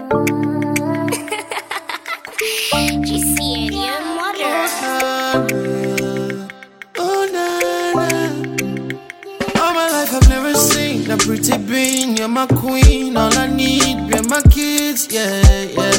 GCN Water. Oh, na, na. All my life I've never seen a pretty bean. You're my queen. All I need, be my kids. Yeah, yeah.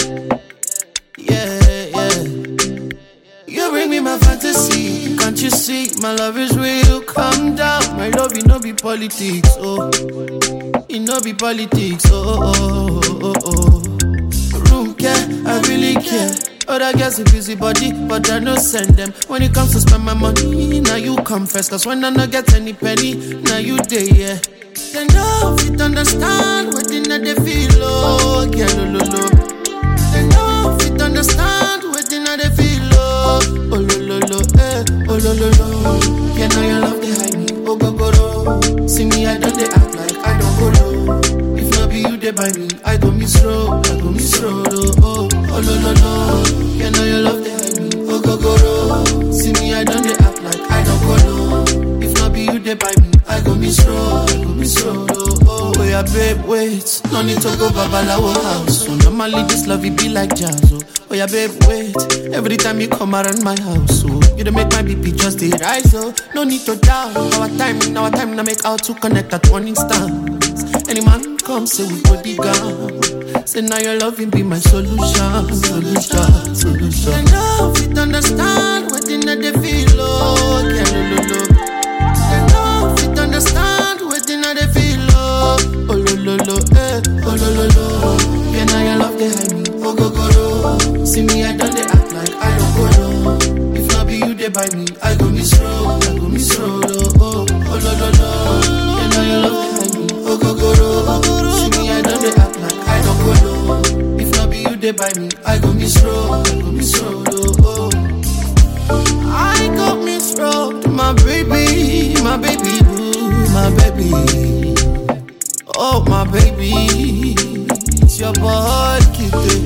Yeah, yeah. You bring me my fantasy. Can't you see? My love is real. Calm down. My love, you know, be politics. Oh, you know, be politics. Oh, oh, oh, oh, oh. Room care, I really care. Other girls a busy body, but I no send them. When it comes to spend my money, now you come first. Cause when I no get any penny, now you day, yeah. They know if you understand what they know they feel, oh, yeah, lo, lo, lo. They know if you understand what they know they feel, oh, oh, lo, lo, lo, eh, oh, lo, lo, lo. Yeah, now your love they hide me, oh, go, go, lo. See me, I don't they act like I don't go low. If not be you, they buy me, I go miss road, I go miss road, oh, oh, oh, lo, lo, lo. Yeah, now your love they hide me, oh, go, go, lo. See me, I don't they act like I don't go low. If not be you, they buy me, I go miss road, I go miss road, oh, oh. Oh, yeah, babe, wait, no need to go babalawo house. So normally this love, it be like jazz, oh. Oh, yeah, babe, wait, every time you come around my house, oh. You don't make my BP just the rise, oh. No need to doubt, our time, our time, now make out to connect at one instance. Any man come, say we go dig down. Say now your loving be my solution, solution, solution. And now if you understand what in they feel, oh, yeah, lo, lo, lo. And now if you understand what in they feel, oh, oh, lo, lo, lo, eh, oh, lo, lo, lo. Yeah, now your love they hide me, oh, go, go, lo. See me, I don't they act like I don't go, lo. If not be you, they buy me, I go miss road, I go miss road, oh, oh, oh, lo, lo, lo. Yeah, now your love they hide me, oh, go, go, lo. See me, I don't they act like I don't go, lo. If not be you, they buy me, I go miss road, I go miss road, oh, oh. I got miss road, my baby, my baby boo, my baby. Oh, my baby, it's your boy, Kitty.